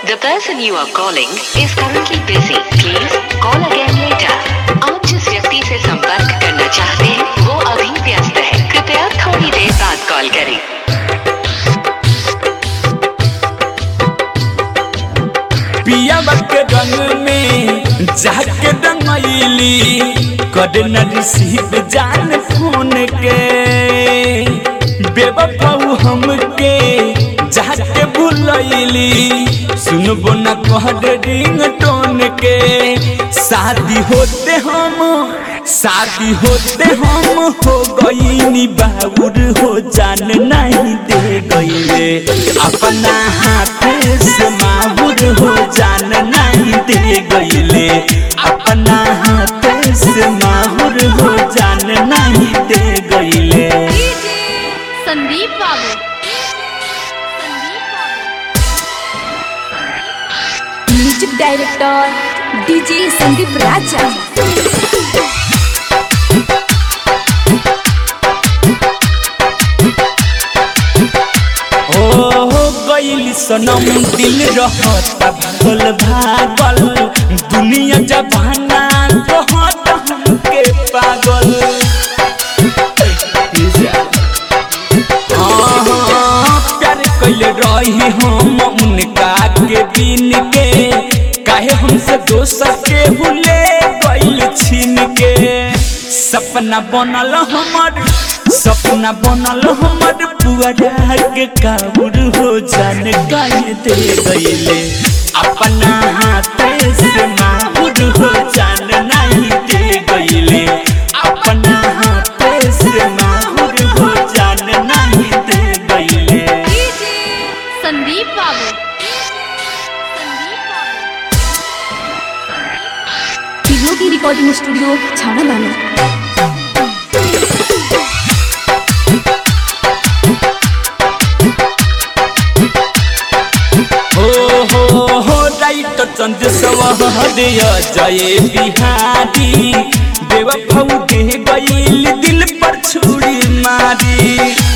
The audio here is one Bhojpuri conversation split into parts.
The person you are calling is currently busy. Please call again later. आप जिस व्यक्ति से संपर्क करना चाहते हैं वो अभी व्यस्त है कृपया थोड़ी देर बाद कॉल करें पिया के रंग में जाके रंगैली कद न रिसीव जान फोन के बेबफाऊ हमके जाके भूलैली सुनबो न कहर रिंग टोन के शादी होते हम शादी होते हम हो गईनी बाबुर हो जान नहीं दे गईले अपना हाथ से माहुर हो जान नहीं दे गईले अपना हाथ से माहुर हो जान नहीं दे गईले संदीप बाबू म्यूजिक डायरेक्टर डीजे संदीप राजा ओ गईली सनम दिल रहता भागल भागल दुनिया जबाना कहत हमके पागल हाँ, प्यार कैले रही हम उनका के दिन के काहे हमसे दोसर के हुले गइल छीन के सपना बनल हमर सपना बनल हमर पुअरा के काबुर हो जान काहे दे गइले अपना हाथ से माहुर हो जान नहीं दे गइले अपना हाथ से माहुर हो जान नहीं दे गइले संदीप बाबू तीनों की रिकॉर्डिंग स्टूडियो छाना दाना हो हो हो राइट चंद सवहदय जय बिहारी बेवफाऊ दे गईल दिल पर छुरी मारी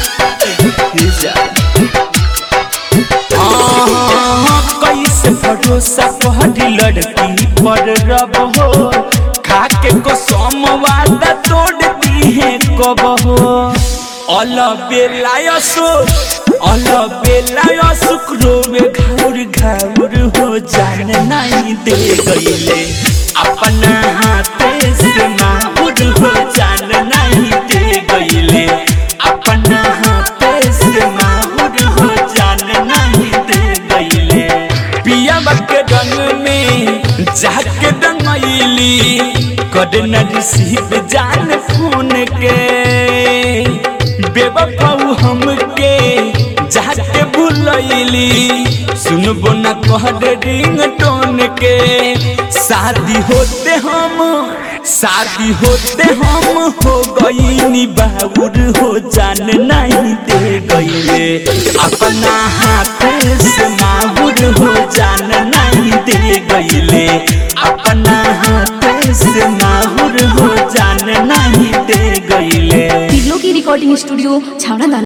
हाँ, कैसे भरोसा पहरी लड़की पर रब हो खाके को सोमवादा तोड़ दी है कब हो अल बेलायसो अल बेलायसो क्रोवे घाउर घाउर हो जान नहीं दे गईले अपना हाथ से माहुर हो जान नहीं दे गईले अपना हाथ से माहुर हो जान नहीं दे गईले पिया के रंग में जाके रंगैली कद न रिसीव जान फोन के बेबफाऊ हमके जाके भूलैली सुनबो न कहर रिंग टोन के शादी होते हम शादी होते हम हो गईनी बाबुर हो जान नहीं दे गईले अपना हाथ से माहुर हो जान नहीं दे गईले अपना हाथ से माहुर हो जान नहीं दे गईले तीनों की रिकॉर्डिंग स्टूडियो छाना दाना